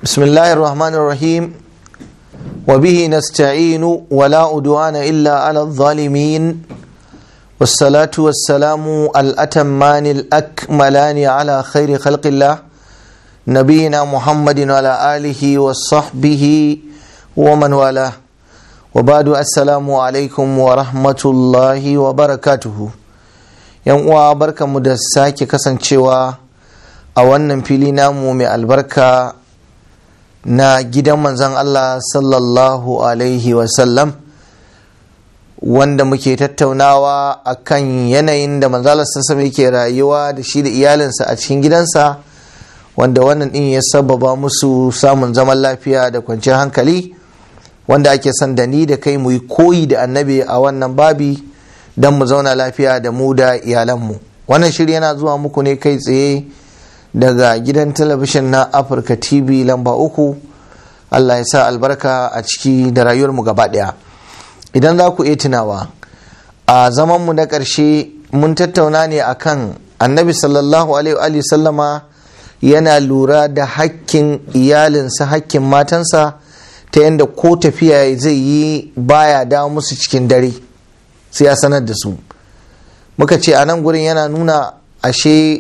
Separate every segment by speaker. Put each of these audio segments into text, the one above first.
Speaker 1: بسم الله الرحمن الرحيم وبه نستعين ولا أدوان إلا على الظالمين والصلاة والسلام الأتمان الأكملان على خير خلق الله نبينا محمد وعلى آله وصحبه ومن والاه وبعد السلام عليكم ورحمة الله وبركاته yan uwa barkanmu da sake kasancewa a wannan fili namu mai albarka na gidan manzon Allah sallallahu alaihi wasallam wanda muke tattaunawa a kan yanayin da manzalar sassa yake rayuwa da shi da iyalinsa a cikin gidansa wanda wannan din ya sababa musu samun zaman lafiya da kwanciyar hankali wanda ake son da ni da kai mu yi koyi da annabi a wannan babi don mu zauna lafiya da mu da iyalanmu wannan shiri yana zuwa muku ne kai tsaye daga gidan talabishin na afirka tv lamba uku allah ya sa albarka a ciki da rayuwarmu gaba daya idan za ku iya tunawa a zamanmu na ƙarshe mun tattauna ne akan annabi sallallahu alaihi sallama yana lura da hakkin iyalinsa hakkin matansa ta yadda ko tafiya zai yi baya dawo musu cikin dare sai ya sanar da su muka ce a nan gurin yana nuna ashe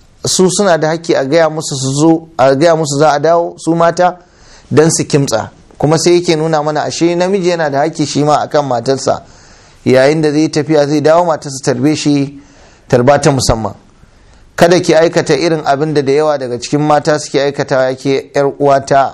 Speaker 1: su suna da haƙƙi a gaya musu su zo a gaya musu za a dawo su mata don su kimtsa kuma sai yake nuna mana ashe namiji yana da haƙƙi shi ma akan matarsa yayin da zai tafiya zai dawo matarsa tarbe shi tarba ta musamman kada ki aikata irin abin da da yawa daga cikin mata suke aikata yake yar uwata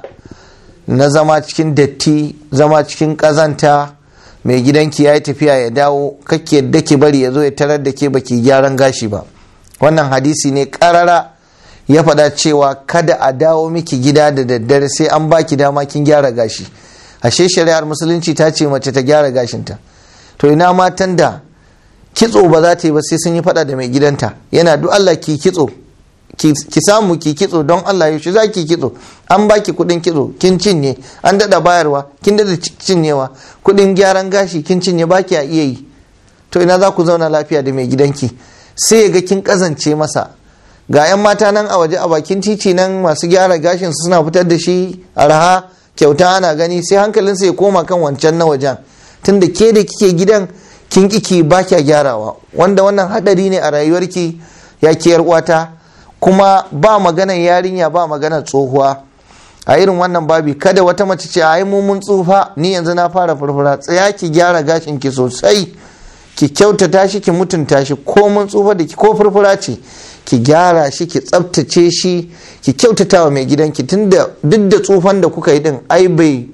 Speaker 1: na zama cikin datti zama cikin ƙazanta mai gidanki ya yi tafiya ya dawo kake yadda ki bari ya zo ya tarar da ke baki gyaran gashi ba wannan hadisi ne karara ya faɗa cewa kada a dawo miki gida da daddare sai an baki dama kin gyara gashi ashe shari'ar musulunci ta ce mace ta gyara gashinta to ina matan da kitso ba za ta yi ba sai sun yi faɗa da mai gidanta yana duk Allah ki kitso ki samu ki kitso don Allah yaushe za ki kitso an baki kudin kitso kin cinye an dada bayarwa kin dada cinyewa kudin gyaran gashi kin cinye baki a iya yi to ina za ku zauna lafiya da mai gidanki sai ya ga kin kazance masa ga 'yan mata nan a waje a bakin titi nan masu gyara gashin su suna fitar da shi araha kyauta ana gani sai hankalinsa ya koma kan wancan na wajen tunda ke da kike gidan kin kiki ba kya gyarawa wanda wannan hadari ne a rayuwarki ya ke uwata kuma ba maganar yarinya ba maganar tsohuwa a irin wannan babi kada wata mace ce ai mu mun tsufa ni yanzu na fara furfura tsaya ki gyara gashin ki sosai ki kyautata shi ki mutunta shi ko mun tsufa da ki ko furfura ce ki gyara shi ki tsaftace shi ki kyautata wa mai gidanki tunda duk da tsufan da kuka yi din ai bai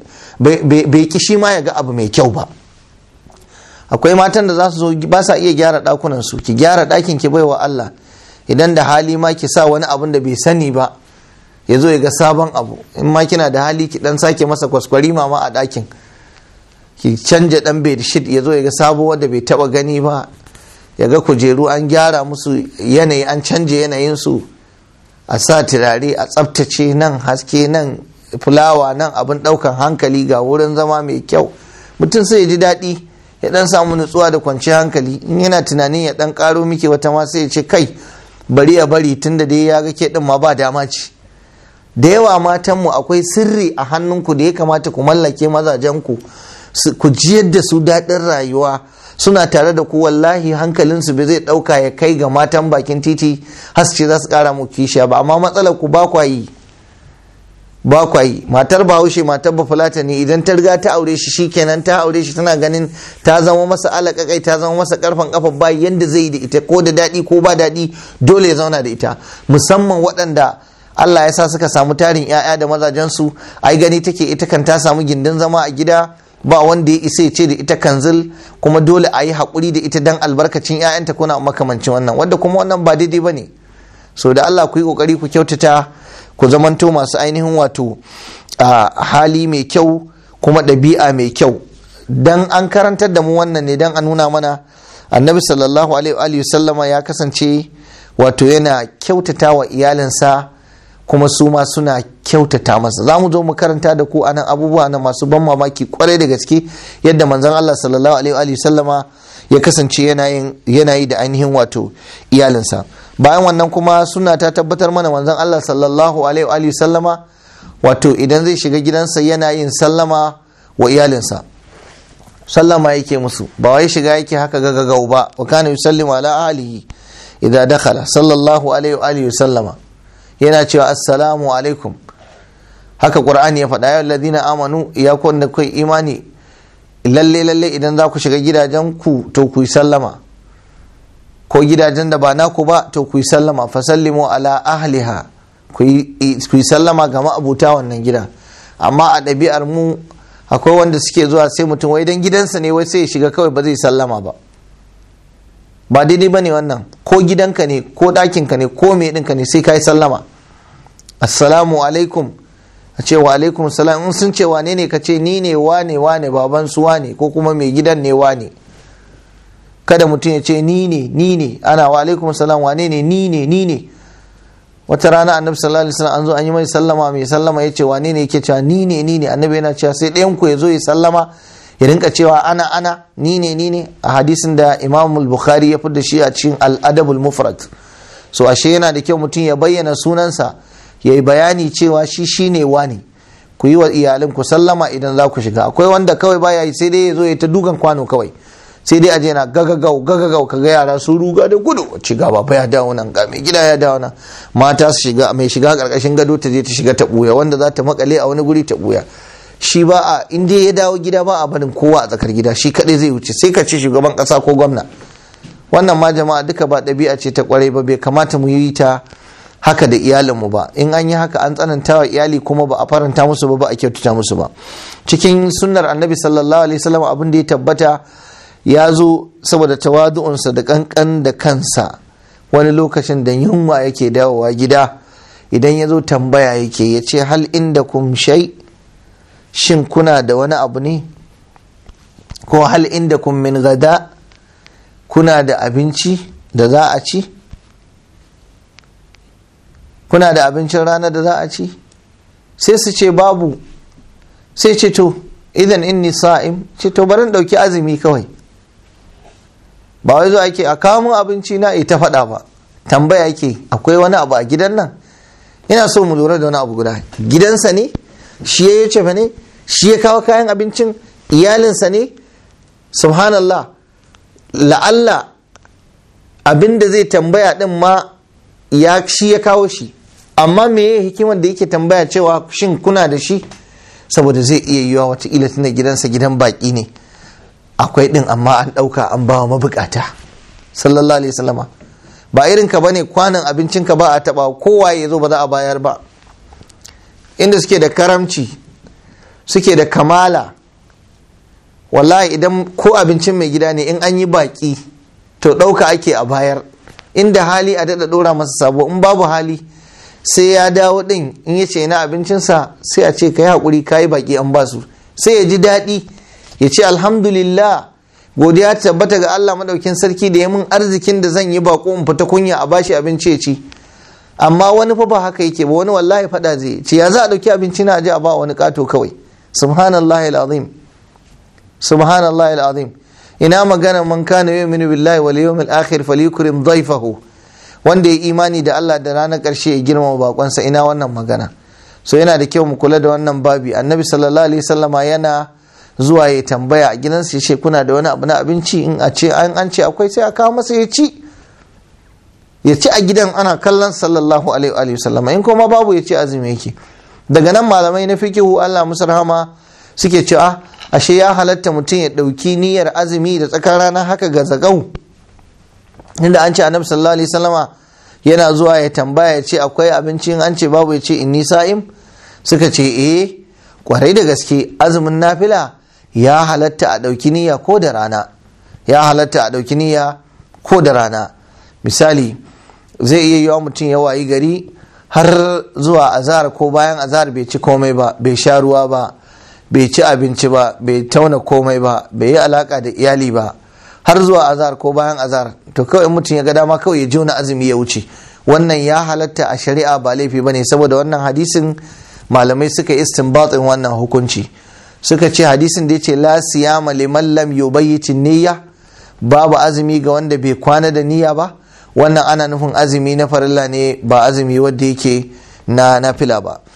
Speaker 1: bai ki shi ma ya ga abu mai kyau ba akwai matan da za su zo ba sa iya gyara dakunan su ki gyara dakin ki baiwa Allah idan da hali ma ki sa wani abun da bai sani ba ya zo ya ga sabon abu in ma kina da hali ki dan sake masa kwaskwari mama a ɗakin ki canja dan bedsheet ya zo ya ga sabo wanda bai taba gani ba ya ga kujeru an gyara musu yanayi an canja yanayin su a sa turare a tsaftace nan haske nan fulawa nan abin ɗaukan hankali ga wurin zama mai kyau mutum sai ya ji daɗi ya dan samu nutsuwa da kwanciyar hankali in yana tunanin ya dan karo miki wata ma sai ya ce kai bari ya bari tunda dai ya ga ke din ma ba dama ce da yawa matanmu akwai sirri a hannunku da ya kamata ku mallake mazajenku ku jiyar da su daɗin rayuwa suna tare da ku wallahi hankalinsu bai zai ɗauka ya kai ga matan bakin titi haske za su ƙara mu kishiya ba amma matsalar ku ba kwa yi ba kwa yi matar bahaushe matar bafulata ne idan ta riga ta aure shi shikenan ta aure shi tana ganin ta zama masa alaƙaƙai ta zama masa ƙarfan ƙafa ba yanda zai yi da ita ko da daɗi ko ba daɗi dole ya zauna da ita musamman waɗanda Allah ya sa suka samu tarin 'ya'ya da mazajensu ai gani take ita kan ta samu gindin zama a gida ba wanda ya isa ya ce da ita kanzil kuma dole a yi haƙuri da ita dan albarkacin 'ya'yanta kuna makamancin wannan wanda kuma wannan ba daidai ba ne so da Allah ku yi ƙoƙari ku kyautata ku zamanto masu ainihin wato hali mai kyau kuma ɗabi'a mai kyau dan an karantar da mu wannan ne dan a nuna mana annabi sallallahu alaihi wa sallama ya kasance wato yana kyautata wa iyalinsa kuma su ma suna kyautata masa za mu zo mu karanta da ku anan abubuwa na masu ban mamaki kwarai da gaske yadda manzon Allah sallallahu alaihi wa sallama ya kasance yana yi da ainihin wato iyalinsa bayan wannan kuma suna ta tabbatar mana manzon Allah sallallahu alaihi wa sallama wato idan zai shiga gidansa yana yin sallama wa iyalinsa sallama yake musu ba wai shiga yake haka gagagau ba wa kana yusallimu ala ahlihi idza dakhala sallallahu alaihi wa alihi sallama yana cewa assalamu alaikum haka qur'ani ya faɗa ya alladhina amanu ya kun da kai imani lalle lalle idan za ku shiga gidajen ku to ku yi sallama ko gidajen da ba naku ba to ku yi sallama fa sallimu ala ahliha ku yi sallama ga ma'abuta wannan gida amma a ɗabi'ar mu akwai wanda suke zuwa sai mutum wai dan gidansa ne wai sai ya shiga kawai ba zai sallama ba ba daidai ba ne wannan ko gidanka ne ko ɗakinka ne ko me ɗinka ne sai ka yi sallama assalamu alaikum a ce wa alaikum salam in sun ce wane ne ka ce ni ne wane wane baban su wane ko kuma mai gidan ne wane kada mutum ya ce ni ne ni ne ana wa alaikum salam wane ne ni ne ni ne wata rana annabi sallallahu alaihi wasallam an zo an yi mai sallama mai sallama ya ce wane ne yake cewa ni ne ni ne annabi yana cewa sai ɗayan ku ya zo ya sallama ya rinka cewa ana ana ni ne ni ne a hadisin da imam bukhari ya da shi a cikin al-adabul mufrad so ashe yana da kyau mutum ya bayyana sunansa ya yi bayani cewa shi shine wani ku yi wa iyalin ku sallama idan za ku shiga akwai wanda kawai baya yi sai dai ya zo ya ta dukan kwano kawai sai dai aje na gagagau gagagau kaga yara sun ruga da gudu ci gaba fa ya dawo nan ga mai gida ya dawo nan mata su shiga mai shiga karkashin gado ta je ta shiga ta buya wanda za ta makale a wani guri ta buya shi ba a in dai ya dawo gida ba a barin kowa a tsakar gida shi kadai zai wuce sai ka ce shugaban kasa ko gwamna wannan ma jama'a duka ba ɗabi'a ce ta kwarai ba bai kamata mu yi ta haka da iyalinmu ba in an yi haka an tsananta wa iyali kuma ba a faranta musu ba ba a kyautata musu ba cikin sunnar annabi sallallahu alaihi wasallam abin da ya tabbata ya zo saboda tawadu'unsa da kankan da kansa wani lokacin da yunwa yake dawowa gida idan ya zo tambaya yake ya ce hal inda kum shai shin kuna da wani abu ne ko hal inda kum min gada kuna da abinci da za a ci kuna da abincin rana da za a ci sai su ce babu sai ce to idan inni sa'im ce to bari ɗauki azumi kawai ba wai zo ake a kawo mun abinci na ita faɗa ba tambaya yake akwai wani abu a gidan nan ina so mu lura da wani abu guda gidansa ne shi ya ce fa ne shi ya kawo kayan abincin iyalinsa ne subhanallah la'alla abin da zai tambaya din ma ya shi ya kawo shi amma me ya hikimar da yake tambaya cewa shin kuna da shi saboda zai iya yiwa watakila tunda gidansa gidan baki ne akwai din amma an ɗauka an bawa mabukata sallallahu alaihi wasallama ba irin ka bane kwanan abincin ka ba a taba kowa ya zo ba za a bayar ba inda suke da karamci suke da kamala wallahi idan ko abincin mai gida ne in an yi baki to ɗauka ake a bayar inda hali a daɗa ɗora masa sabo in babu hali sai ya dawo ɗin in ya ce na abincinsa sai a ce ka yi haƙuri ka yi baƙi an basu sai ya ji daɗi ya ce alhamdulillah godiya ta tabbata ga Allah maɗaukin sarki da ya mun arzikin da zan yi baƙo in fita kunya a bashi abinci ya ci amma wani fa ba haka yake ba wani wallahi faɗa zai ce ya za a ɗauki abinci na aje a ba wani ƙato kawai subhanallahi alazim subhanallahi alazim ina magana man kana yu'minu billahi wal yawmil akhir falyukrim dhayfahu wanda ya imani da Allah da ranar karshe ya girmama bakonsa ina wannan magana so yana da kyau mu kula da wannan babi annabi sallallahu alaihi wasallama yana zuwa ya tambaya a gidansa ya ce kuna da wani abu na abinci in a ce an an ce akwai sai a kawo masa ya ci ya ci a gidan ana kallon sallallahu alaihi wasallama in kuma babu ya ce azumi yake daga nan malamai na fikihu Allah musu rahama suke cewa ashe ya halatta mutum ya ɗauki niyyar azumi da tsakar rana haka ga zagau inda an ce annabi sallallahu alaihi wasallama yana zuwa ya tambaya ya ce akwai abinci an ce babu ya ce inni sa'im suka ce eh kwarai da gaske azumin nafila ya halatta a ɗauki niyya ko da rana ya halatta a ɗauki niyya ko da rana misali zai iya yiwa mutum ya wayi gari har zuwa azahar ko bayan azahar bai ci komai ba bai sha ruwa ba bai ci abinci ba bai tauna komai ba bai yi alaka da iyali ba har zuwa azahar ko bayan azahar to kawai mutum ya ga dama kawai ya jona azumi ya wuce wannan ya halatta a shari'a ba laifi ba ne saboda wannan hadisin malamai suka istinbatin wannan hukunci suka ce hadisin da ya ce la siyama liman lam yubayyitin niyya babu azumi ga wanda bai kwana da niyya ba wannan ana nufin azumi na farilla ne ba azumi wanda yake na nafila ba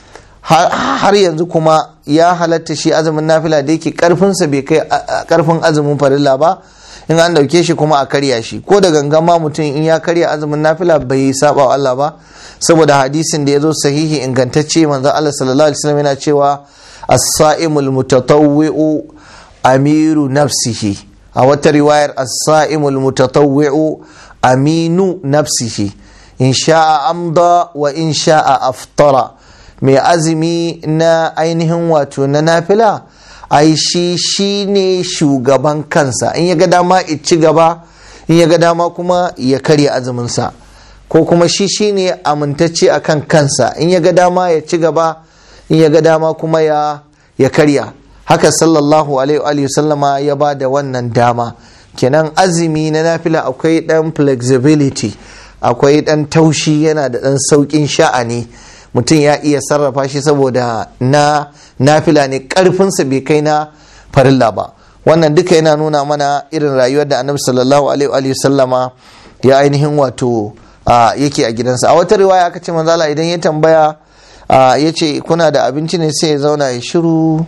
Speaker 1: har yanzu kuma ya halatta shi azumin nafila da yake karfinsa bai kai karfin azumin farilla ba in an dauke shi kuma a karya shi ko da gangan ma mutum in ya karya azumin nafila bai saba wa Allah ba saboda hadisin da ya zo sahihi ingantacce manzo Allah sallallahu alaihi wasallam yana cewa as-sa'imul mutatawwi'u amiru nafsihi a wata riwayar as-sa'imul mutatawwi'u aminu nafsihi in sha'a amda wa in sha'a aftara mai azumi na ainihin wato na nafila ai shi shi ne shugaban kansa in ya ga dama ci gaba in ya ga dama kuma ya karya azuminsa ko kuma shi shi ne amintacce a kan kansa in ya ga dama ya ci gaba in ya ga dama kuma ya, ya karya haka sallallahu alaihi wa sallama ya ba da wannan dama kenan azumi na nafila akwai dan flexibility akwai dan taushi yana da dan saukin sha'ani mutum ya iya sarrafa shi saboda na nafila ne karfinsa bai kai na farilla ba wannan duka yana nuna mana irin rayuwar da annabi sallallahu alaihi sallama ya ainihin wato yake a gidansa a wata riwaya aka ce manzala idan ya tambaya ya ce kuna da abinci ne sai ya zauna ya shiru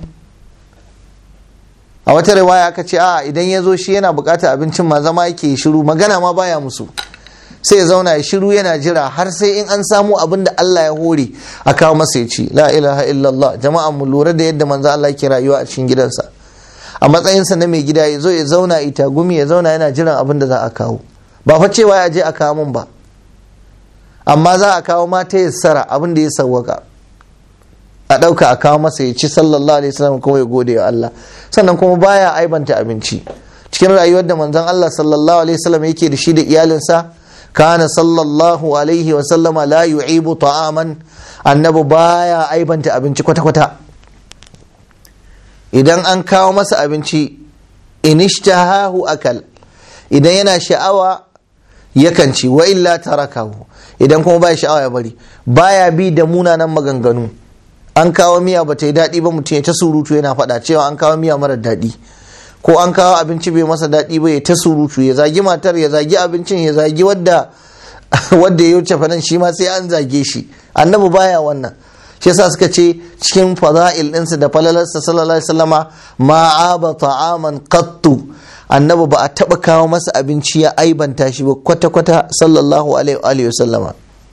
Speaker 1: a wata riwaya aka ce a idan ya zo shi yana bukatar abincin ma zama yake shiru magana ma baya musu sai ya zauna ya shiru yana jira har sai in an samu abin da Allah ya hore a kawo masa ya ci la ilaha illallah jama'a mu lura da yadda manzo Allah yake rayuwa a cikin gidansa a matsayinsa na mai gida ya zo ya zauna ita gumi ya zauna yana jiran abin da za a kawo ba fa cewa ya je a kawo min ba amma za a kawo mata ya sara abin da ya sawwaka a ɗauka a kawo masa ya ci sallallahu alaihi wasallam kuma ya gode wa Allah sannan kuma baya aibanta abinci cikin rayuwar da manzon Allah sallallahu alaihi wasallam yake da shi da iyalinsa kana sallallahu alaihi wasallama la yu'ibu ta'aman annabi baya aibanta abinci kwata-kwata idan an kawo masa abinci inishtahahu akal idan yana sha'awa yakan ci wa illa tarakahu idan kuma baya sha'awa ya bari baya bi da munanan maganganu an kawo miya ba ta yi daɗi ba mutum ya ta surutu yana faɗa cewa an kawo miya marar daɗi ko an kawo abinci bai masa daɗi ba ya ta surutu ya zagi matar ya zagi abincin ya zagi wadda wadda ya wuce fanan shi ma sai an zage shi annabi baya wannan shi yasa suka ce cikin fada'il ɗinsa da falalarsa sallallahu alaihi wasallama ma aba ta'aman qattu annabi ba a taba kawo masa abinci ya aibanta shi ba kwata kwata sallallahu alaihi wasallama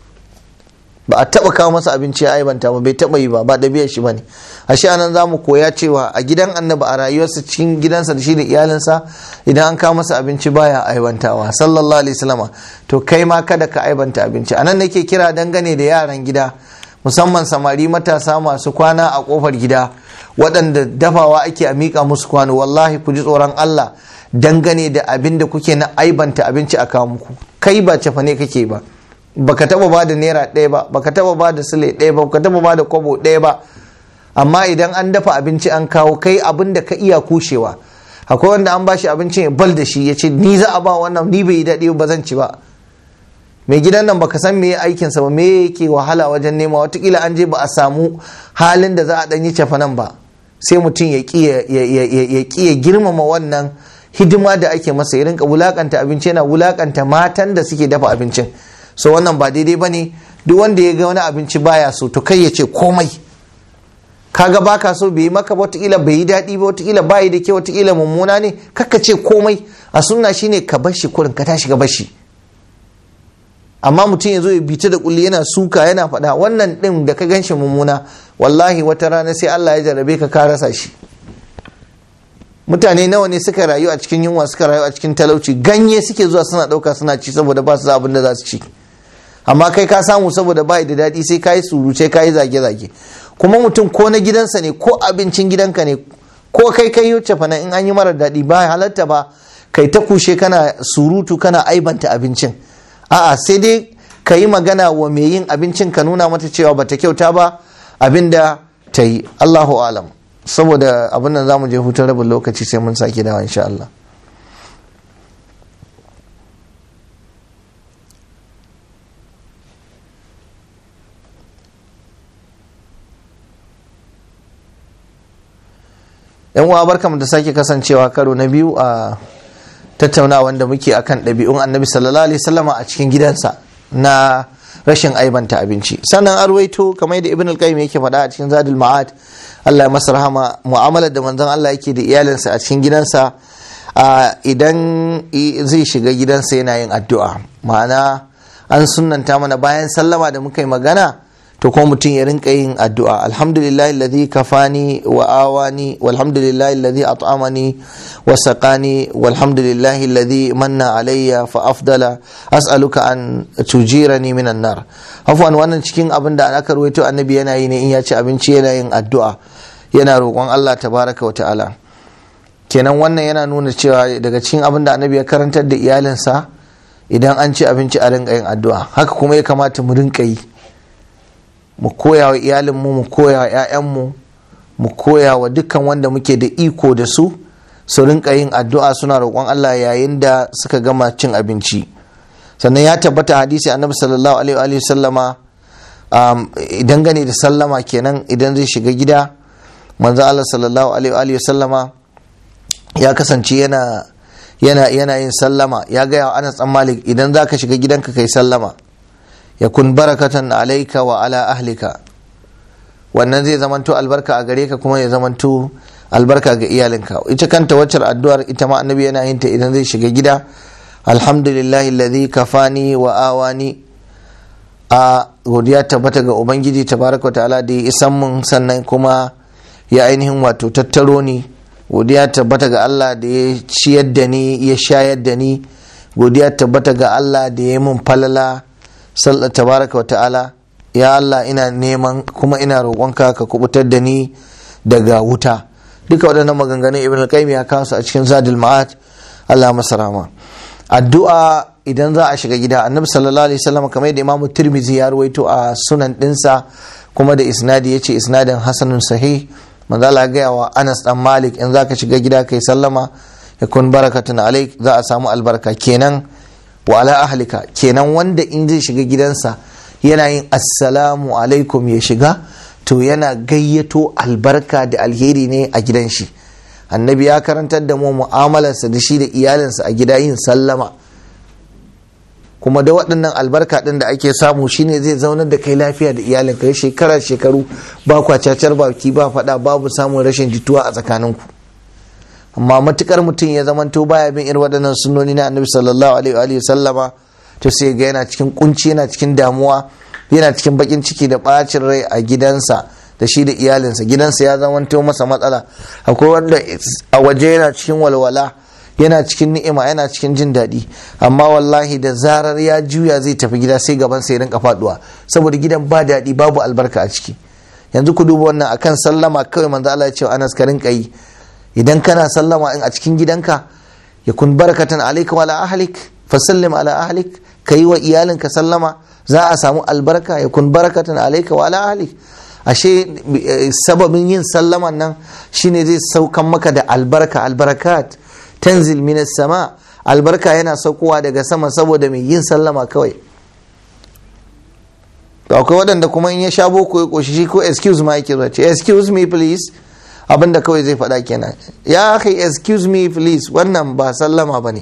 Speaker 1: ba a taba kawo masa abinci ya aibanta ba bai taba yi ba ba ɗabi'ar shi bane ashe anan za mu koya cewa a gidan annabi a rayuwarsa cikin gidansa da shi da iyalinsa idan an kawo masa abinci baya aibantawa sallallahu alaihi wasallama to kai ma kada ka aibanta abinci anan nake kira dangane da yaran gida musamman samari matasa masu kwana a kofar gida waɗanda dafawa ake a miƙa musu kwano wallahi ku ji tsoron Allah dangane da abin da kuke na aibanta abinci a kawo muku kai ba cefa ne kake ba baka taba ba da naira ɗaya ba baka taba ba da sule ɗaya ba baka taba ba da kwabo ɗaya ba amma idan an dafa abinci an kawo kai abin da ka iya kushewa akwai wanda an bashi abincin ya bal da shi ya ce ni za a ba wannan ni bai yi daɗi ba zan ci ba mai gidan nan baka san me aikinsa ba me yake wahala wajen nema watakila an je ba a samu halin da za a ɗan yi cefanan ba sai mutum ya ƙi ya girmama wannan hidima da ake masa ya rinka wulakanta abinci yana wulakanta matan da suke dafa abincin so wannan ba daidai ba ne duk wanda ya ga wani abinci baya so to kai ya ce komai kaga baka so bai yi maka watakila bai yi daɗi ba watakila bayi da ke watakila mummuna ne kakka ce komai a sunna shine ka bar shi kurin ka tashi ka bar shi amma mutum ya zo ya bita da kulli yana suka yana faɗa wannan ɗin da ka ganshi mummuna wallahi wata rana sai Allah ya jarrabe ka ka rasa shi mutane nawa ne suka rayu a cikin yunwa suka rayu a cikin talauci ganye suke zuwa suna ɗauka suna ci saboda ba su abin da za su ci amma kai ka samu saboda ba da daɗi sai ka yi suruce ka yi zage-zage kuma mutum ko na gidansa ne ko abincin gidanka ne ko kai kai yi fana in an yi mara daɗi ba halatta ba kai ta kushe kana surutu kana aibanta abincin a'a sai dai ka yi magana wa mai yin abincin ka nuna mata cewa bata kyauta ba abinda ta yi allahu alam saboda abin nan za mu je hutun rabin lokaci sai mun sake dawa insha Allah yan uwa barkamu da sake kasancewa karo na biyu a tattaunawa da muke akan ɗabi'un annabi sallallahu alaihi wasallama a cikin gidansa na rashin aibanta abinci sannan arwaito kamar da ibn al-qayyim yake faɗa a cikin zadul ma'ad Allah ya masa rahama mu'amalar da manzon Allah yake da iyalinsa a cikin gidansa idan zai shiga gidansa yana yin addu'a ma'ana an sunnanta mana bayan sallama da muka yi magana to kuma mutum ya rinka yin addu'a alhamdulillah alladhi kafani wa awani walhamdulillah alladhi at'amani wa saqani walhamdulillah alladhi manna alayya fa afdala as'aluka an tujirani minan nar afwan wannan cikin abin da aka rawaito annabi yana yi ne in ya ci abinci yana yin addu'a yana roƙon Allah tabaraka wa ta'ala kenan wannan yana nuna cewa daga cikin abin da annabi ya karantar da iyalinsa idan an ci abinci a rinka yin addu'a haka kuma ya kamata mu rinka yi mu koya wa iyalinmu mu koya wa 'ya'yanmu mu koya wa dukkan wanda muke da iko da su su rinka yin addu'a suna roƙon Allah yayin da suka gama cin abinci sannan ya tabbata hadisi annabi sallallahu alaihi wa sallama idan gane da sallama kenan idan zai shiga gida manzo Allah sallallahu alaihi wa sallama ya kasance yana yana yana yin sallama ya gaya wa Anas dan Malik idan zaka shiga gidanka kai sallama yakun barakatan alaika wa ala ahlika wannan zai zamanto albarka a gare ka kuma ya zamanto albarka ga iyalinka ita kanta waccar addu'ar ita ma annabi yana yin ta idan zai shiga gida alhamdulillahi alladhi kafani wa awani a godiya tabbata ga ubangiji tabaraka ta'ala da ya isan mun sannan kuma ya ainihin wato tattaro ni godiya tabbata ga Allah da ya ciyar da ni ya shayar da ni godiya tabbata ga Allah da ya mun falala sallar tabaraka ta'ala ya Allah ina neman kuma ina roƙonka ka kubutar da ni daga wuta duka waɗannan maganganun ibn al-qayyim ya kawo su a cikin zadul ma'ad Allah masa rahama addu'a idan za a shiga gida annabi sallallahu alaihi wasallam kamar yadda imamu tirmizi ya ruwaito a sunan dinsa kuma da isnadi yace isnadin hasanun sahih manzo Allah gaya wa Anas dan Malik in zaka shiga gida kai sallama yakun barakatun alaik za a samu albarka kenan wa ala ahlika kenan wanda in zai shiga gidansa yana yin assalamu alaikum ya shiga to yana gayyato albarka da alheri ne a gidan shi annabi ya karantar da mu mu'amalarsa da shi da iyalinsa a gida yin sallama kuma da waɗannan albarka ɗin da ake samu shine zai zaunar da kai lafiya da iyalin kai shekara shekaru ba kwa cacar baki ba faɗa babu samun rashin jituwa a tsakaninku amma matukar mutum ya zamanto baya bin irin waɗannan sunnoni na annabi sallallahu alaihi wa sallama to sai ga yana cikin kunci yana cikin damuwa yana cikin bakin ciki da bacin rai a gidansa da shi da iyalinsa gidansa ya zamanto masa matsala akwai wanda a waje yana cikin walwala yana cikin ni'ima yana cikin jin daɗi amma wallahi da zarar ya juya zai tafi gida sai gaban sai rinka faduwa saboda gidan ba daɗi babu albarka a ciki yanzu ku duba wannan akan sallama kawai manzo Allah ya ce Anas ka rinka yi idan kana sallama in a cikin gidanka ya kun barakatan alayka wala ahlik fasallim ala ahlik ka yi wa iyalinka sallama za a samu albarka ya kun barakatan alayka wala ahlik ashe sababin yin sallaman nan shine zai saukan maka da albarka albarakat tanzil minas sama albarka yana saukowa daga sama saboda mai yin sallama kawai to akwai waɗanda kuma in ya sha boko ya koshi shi ko excuse ma yake zuwa ce excuse me please abinda kawai zai faɗa kenan ya kai excuse me please wannan ba sallama ba ne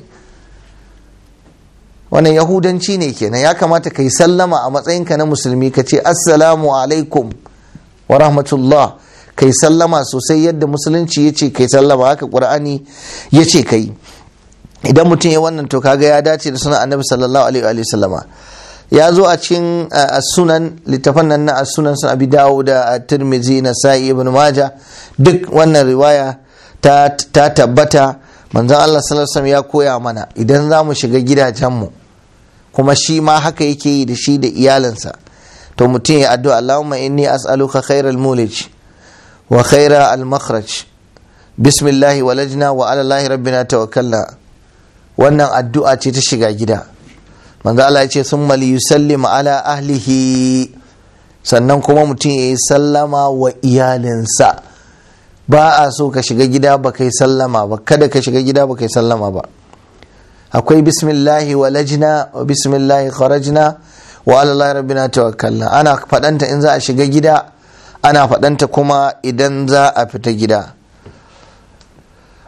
Speaker 1: wannan yahudanci ne kenan ya kamata ka yi sallama a matsayinka na musulmi ka ce assalamu alaikum wa rahmatullah kai sallama sosai yadda musulunci ya ce kai sallama haka ƙur'ani ya ce kai idan mutum ya wannan to kaga ya dace da sunan annabi sallallahu alaihi wa sallama ya zo a cikin sunan littafan nan na sunan sun abi dawo da tirmizi na sa'i ibn maja duk wannan riwaya ta tabbata manzon Allah sallallahu alaihi ya koya mana idan za mu shiga gidajenmu kuma shi ma haka yake yi da shi da iyalinsa to mutum ya addu'a Allahumma inni as'aluka khairal mulij wa khaira al makhraj bismillah walajna wa ala allahi rabbina tawakkalna wannan addu'a ce ta shiga gida manzo Allah ya ce sun mali yusallim ala ahlihi sannan kuma mutum ya yi sallama wa iyalinsa ba a so ka shiga gida ba kai sallama ba kada ka shiga gida ba kai sallama ba akwai bismillahi wa lajna wa bismillahi kharajna wa ala rabbina tawakkalna ana fadanta in za a shiga gida ana fadanta kuma idan za a fita gida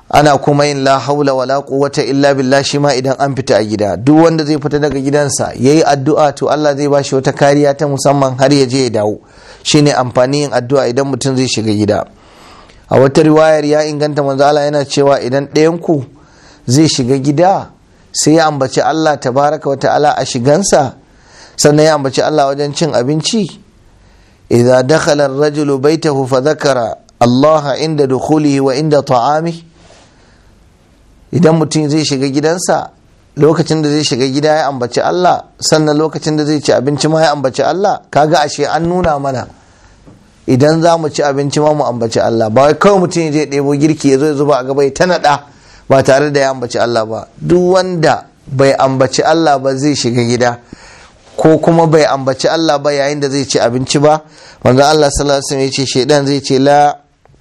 Speaker 1: ana kuma yin la haula wala quwwata illa billah shi ma idan an fita a gida duk wanda zai fita daga gidansa yayi addu'a to Allah zai bashi wata kariya ta musamman har ya je ya dawo shine amfani yin addu'a idan mutum zai shiga gida a wata riwayar ya inganta manzo Allah yana cewa idan ɗayan ku zai shiga gida sai ya ambaci Allah tabaraka wa ta'ala a shigansa sannan ya ambaci Allah wajen cin abinci idza dakhala ar-rajulu baytahu fa dhakara Allah inda dukhulihi wa inda ta'amihi idan mutum zai shiga gidansa lokacin da zai shiga gida ya ambaci Allah sannan lokacin da zai ci abinci ma ya ambaci Allah kaga ashe an nuna mana idan za mu ci abinci ma mu ambaci Allah ba wai kawai mutum ya je ɗebo girki ya zo ya zuba a gaba ya ta naɗa ba tare da ya ambaci Allah ba duk wanda bai ambaci Allah ba zai shiga gida ko kuma bai ambaci Allah ba yayin da zai ci abinci ba wanda Allah sallallahu alaihi wasallam ya ce shedan zai ce la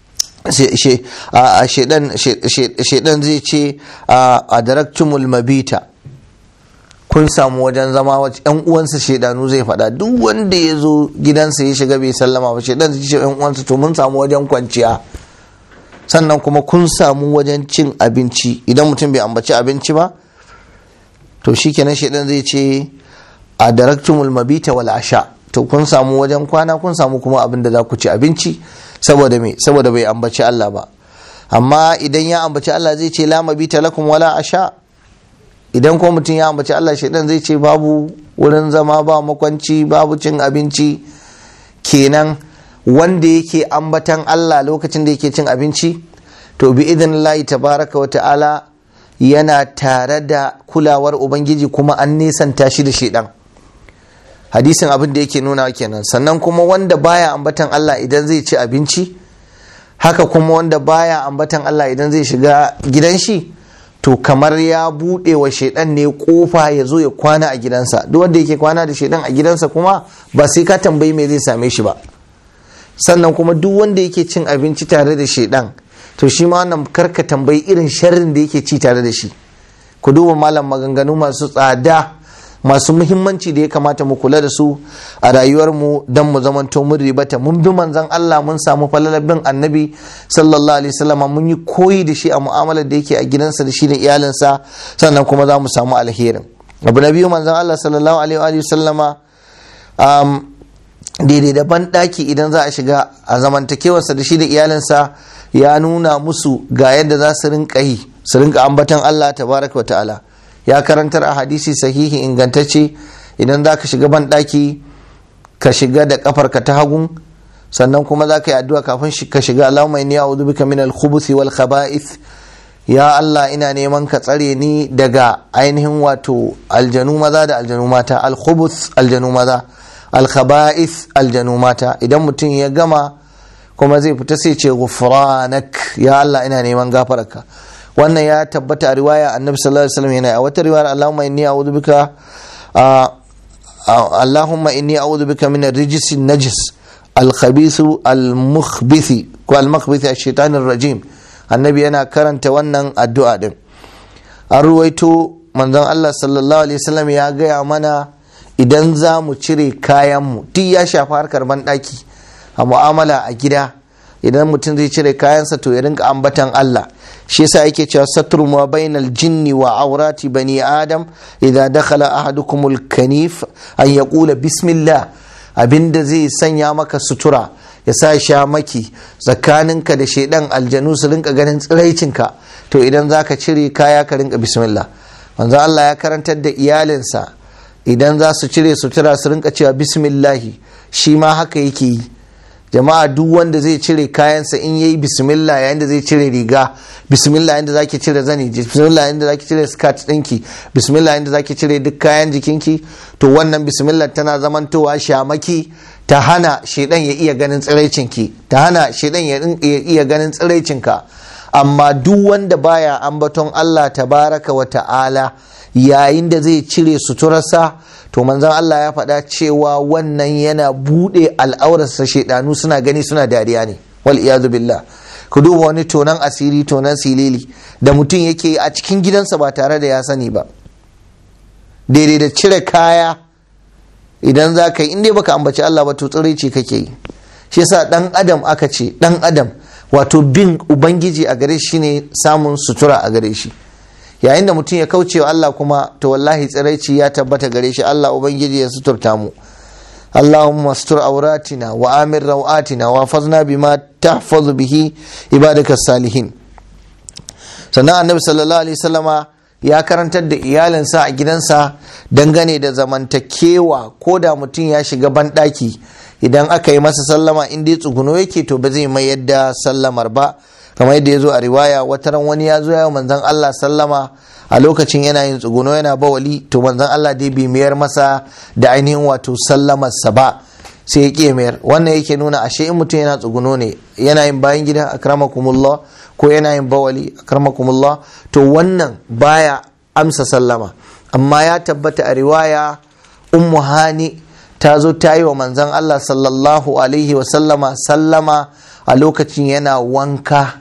Speaker 1: shedan zai ce a daraktumul mabita kun samu wajen zama yan uwansa shedanu zai faɗa duk wanda ya zo gidansa ya shiga bai sallama ba shedan zai ce yan uwansa to mun samu wajen kwanciya sannan kuma kun samu wajen cin abinci idan mutum bai ambaci abinci ba to shikenan shedan zai ce a daraktumul mabita wal asha to kun samu wajen kwana kun samu kuma abin da za ku ci abinci saboda me saboda bai ambaci Allah ba amma idan ya ambaci Allah zai ce la mabita lakum wala asha idan ko mutum ya ambaci Allah shaidan zai ce babu wurin zama ba makwanci babu cin abinci kenan wanda yake ambatan Allah lokacin da yake cin abinci to bi idan Allah tabaraka wa ta'ala yana tare da kulawar ubangiji kuma an nisanta shi da shaidan hadisin abin da yake nuna kenan sannan kuma wanda baya ambatan Allah idan zai ci abinci haka kuma wanda baya ambatan Allah idan zai shiga gidan shi to kamar ya buɗe wa shaidan ne kofa ya zo ya kwana a gidansa duk wanda yake kwana da shaidan a gidansa kuma ba sai ka tambayi me zai same shi ba sannan kuma duk wanda yake cin abinci tare da shaidan to shi ma wannan karka tambayi irin sharrin da yake ci tare da shi ku duba malam maganganu masu tsada masu muhimmanci da ya kamata mu kula da su a rayuwarmu don mu zamanto mun ribata mun bi manzan Allah mun samu falalar bin annabi sallallahu alaihi wasallam mun yi koyi da shi a mu'amalar da yake a gidansa da shi da iyalinsa sannan kuma za mu samu alherin abu na biyu manzan Allah sallallahu alaihi wasallama daidai da banɗaki idan za a shiga a zamantakewarsa da shi da iyalinsa ya nuna musu ga yadda za su rinka yi su rinka ambatan Allah tabaraka wa ta'ala ya karantar a hadisi sahihi ingantacce idan za ka shiga banɗaki ka shiga da kafarka ta hagun sannan kuma za ka yi addu'a kafin ka shiga Allahumma inni a'udhu bika min al-khubuthi wal khaba'ith ya Allah ina neman ka tsare ni daga ainihin wato aljanu maza da aljanu mata al-khubuth aljanu maza al-khaba'ith aljanu mata idan mutum ya gama kuma zai fita sai ce ghufranak ya Allah ina neman gafararka wannan ya tabbata a riwaya annabi sallallahu alaihi wasallam yana a wata riwaya Allahumma inni a'udhu bika Allahumma inni a'udhu bika min ar-rijs an-najis al-khabith al-mukhbith ko al-mukhbith ash-shaytan ar-rajim annabi yana karanta wannan addu'a din an ruwaito manzon Allah sallallahu alaihi wasallam ya gaya mana idan za mu cire kayanmu duk ya shafi harkar banɗaki a mu'amala a gida idan mutum zai cire kayansa to ya rinka ambatan Allah shi yasa yake cewa satru ma bainal jinni wa aurati bani adam idza dakhala ahadukumul kanif an yaqula bismillah abinda zai sanya maka sutura ya sa sha maki tsakaninka da shaidan aljanu su rinka ganin tsiraicinka to idan zaka cire kaya ka rinka bismillah manzo Allah ya karantar da iyalinsa idan za su cire sutura su rinka cewa bismillahi shi ma haka yake yi jama'a duk wanda zai cire kayansa in yayi bismillah yayin da zai cire riga bismillah yayin da zaki cire zani bismillah yayin da zaki cire skirt dinki bismillah yayin da zaki cire duk kayan jikinki to wannan bismillah tana zamantowa shamaki ta hana shedan ya iya ganin tsiraicinki ta hana shedan ya iya ganin tsiraicinka amma duk wanda baya ambaton Allah tabaraka wa ta'ala yayin da zai cire suturarsa to manzon Allah ya faɗa cewa wannan yana buɗe al'aurarsa shaidanu suna gani suna dariya ne wal iyadu billah ku duba wani tonan asiri tonan silili da mutum yake a cikin gidansa ba tare da ya sani ba daidai da cire kaya idan za ka yi inda baka ambaci Allah ba to tsiraici kake yi shi yasa dan adam aka ce dan adam wato bin ubangiji a gare shi ne samun sutura a gare shi yayin da mutum ya kauce wa Allah kuma to wallahi tsiraici ya tabbata gare shi Allah ubangiji ya suturta mu اللهم استر عوراتنا وآمن روآتنا وافظنا بما تحفظ به عبادك الصالحين sannan annabi sallallahu alaihi wasallama ya karantar da iyalinsa a gidansa dangane da zamantakewa ko da mutum ya shiga banɗaki idan aka yi masa sallama in dai tsuguno yake to ba zai mai yadda sallamar ba kamar yadda ya zo a riwaya wataran wani ya zo ya manzon Allah sallama a lokacin yana yin tsuguno yana bawali to manzon Allah dai bai mayar masa da ainihin wato sallamarsa ba sai ya ƙi mayar wannan yake nuna ashe in mutum yana tsuguno ne yana yin bayan gida akramakumullah ko yana yin bawali akramakumullah to wannan baya amsa sallama amma ya tabbata a riwaya ummu hani ta zo ta yi wa manzon Allah sallallahu alaihi wa sallama sallama a lokacin yana wanka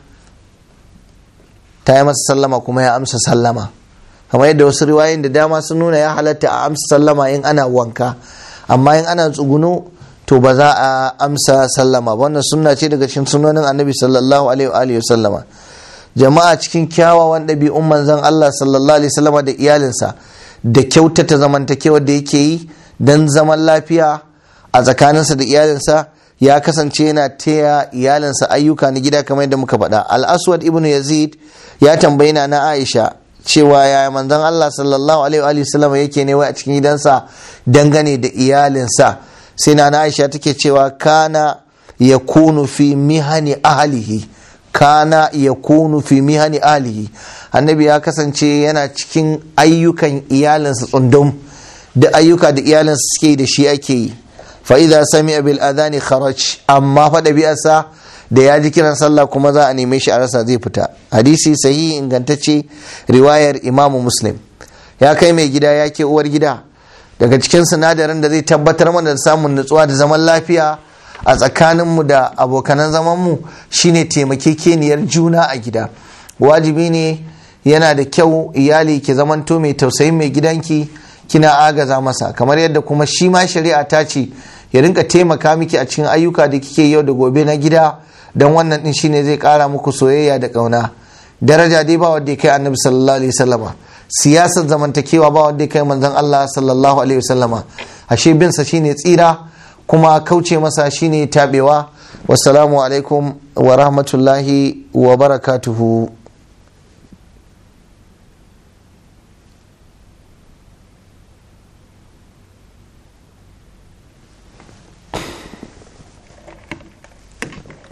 Speaker 1: ta yi masa sallama kuma ya amsa sallama kamar yadda wasu riwayoyin da dama sun nuna ya halatta a amsa sallama in ana wanka amma in ana tsuguno to ba za a amsa sallama wannan sunna ce daga cikin sunonin annabi sallallahu alaihi wa sallama jama'a cikin kyawawan ɗabi'un manzon Allah sallallahu alaihi wasallama da iyalinsa da kyautata zamantakewa da yake yi don zaman lafiya a tsakaninsa da iyalinsa ya kasance yana taya iyalinsa ayyuka na gida kamar yadda muka faɗa al-aswad ibnu yazid ya tambayi na aisha cewa yaya manzon Allah sallallahu alaihi wa sallam yake ne wai a cikin gidansa dangane da iyalinsa sai na aisha take cewa kana yakunu fi mihani ahlihi kana yakunu fi mihani ahlihi annabi ya kasance yana cikin ayyukan iyalinsa tsundum da ayyuka da iyalinsa suke da shi ake yi fa'iza sami bil adani kharaj amma fa ɗabi'arsa da ya ji kiran sallah kuma za a neme shi a rasa zai fita hadisi sahihi ingantacce riwayar imamu muslim ya kai mai gida ya ke uwar gida daga cikin sinadarin da zai tabbatar mana da samun nutsuwa da zaman lafiya a tsakaninmu da abokanan zamanmu shine taimakekeniyar juna a gida wajibi ne yana da kyau iyali ki zamanto mai tausayin mai gidanki kina agaza masa kamar yadda kuma shi ma shari'a ta ce ya rinka taimaka miki a cikin ayyuka da kike yau da gobe na gida don wannan din shine zai kara muku soyayya da kauna daraja dai ba wanda ya kai annabi sallallahu alaihi wasallama siyasar zamantakewa ba wanda ya kai manzon Allah sallallahu alaihi wasallama ashe bin sa shine tsira kuma kauce masa shine tabewa wassalamu alaikum wa rahmatullahi wa barakatuhu